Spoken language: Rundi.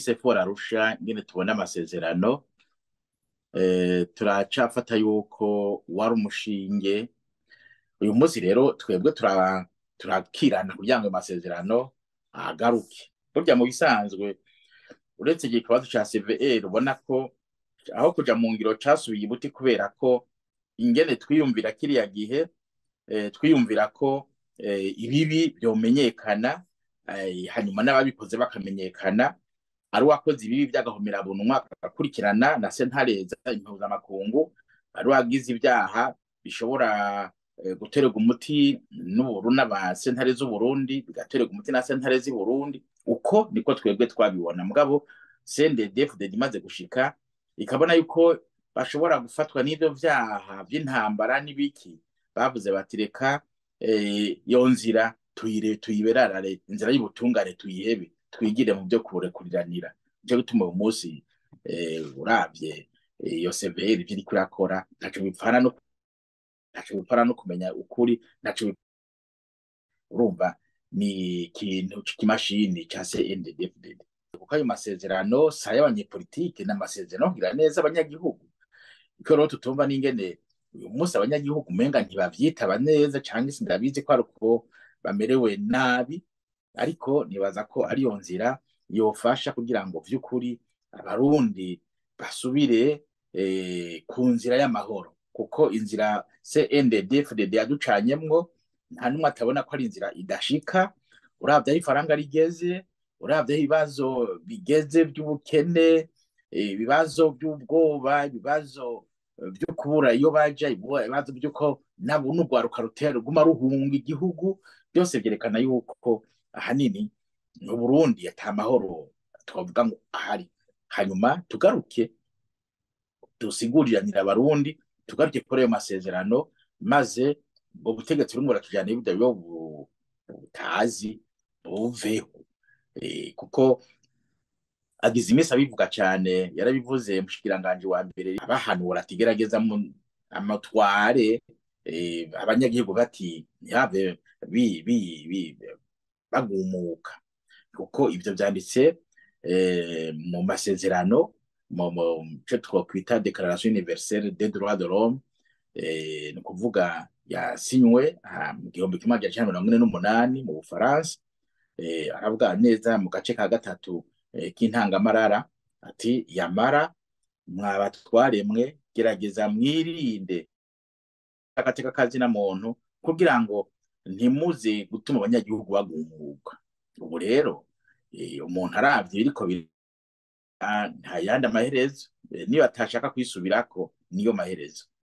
sefora arusha ingene tubona amasezerano turacafata yuko wari umushinge uyu munsi rero twebwe turakirana kugira ngo amasezerano agaruke burya mu bisanzwe uretse igihe ikibazo ca CVR ubona ko aho kuja mu ngiro casubiye ibuti kubera ko ingene twiyumvira kiriya gihe twiyumvira ko ibibi vyomenyekana hanyuma n'ababikoze bakamenyekana ari uwakoze ibibi by'agahomerabunwa agakurikirana na sentareza impuzamakungu ari uwagize ibyaha bishobora guterwa umuti n'uburu n'abasentare z'uburundi bigaterwa umuti na sentare z'i burundi uko niko twebwe twabibona mugabo CNDD-FDD imaze gushika ikabona yuko bashobora gufatwa n'ivyo vyaha vy'intambara n'ibiki bavuze bati reka iyo nzira tuyire tuyiberarare inzira y'ubutungane tuyihebe twigire mu byo kurekuriranira nico gituma uyu munsi uravye iyo CVR ivyo iriko irakora ntaco bipfana no ntaco bipfana no kumenya ukuri ntaco urumva ni ikintu c'ikimashini ca CNDD-FDD kuko ayo masezerano si ay'abanyepolitike ni amasezerano kugira neza abanyagihugu iko rero tutumva n'ingene uyu munsi abanyagihugu umenga ntibavyitaba neza canke sindabizi ko ari uko bamerewe nabi ariko nibaza ko ariyo nzira yofasha kugira ngo vy'ukuri abarundi basubire ku nzira y'amahoro kuko inzira CNDD-FDD yaducanyemwo nta n'umwe atabona ko ari inzira idashika uravye aho ifaranga rigeze uravye aho ibibazo bigeze vy'ubukene ibibazo vy'ubwoba ibibazo vyo kubura iyo baja ibibazo vy'uko nabo n'urwaruka rutera ruguma ruhunga igihugu byose vyerekana yuko ahanini mu Burundi ata mahoro twavuga ngo ahari hanyuma tugaruke dusiguriranira abarundi tugaruke kuri ayo masezerano maze ubwo butegetsi burimo buratujana ibyo biba butazi buveho kuko agize iminsi abivuga cyane yarabivuze mushikiranganje wa mbere abahanura ati gerageza amatware abanyagihugu bati ntihave bagumuka kuko ibyo byanditse mu masezerano mu cyo twakwita declaration universelle des droits de l'homme ni ukuvuga yasinywe mu gihumbi kimwe magana cyenda mirongo ine n'umunani mu bufaransa aravuga neza mu gace ka gatatu k'intangamarara ati yamara mwabatwaremwe gerageza mwirinde agateka kazina muntu kugira ngo ntimuze gutuma abanyagihugu bagumuka ubu rero umuntu aravye biriko nta yandi amaherezo niyo atashaka kwisubirako niyo maherezo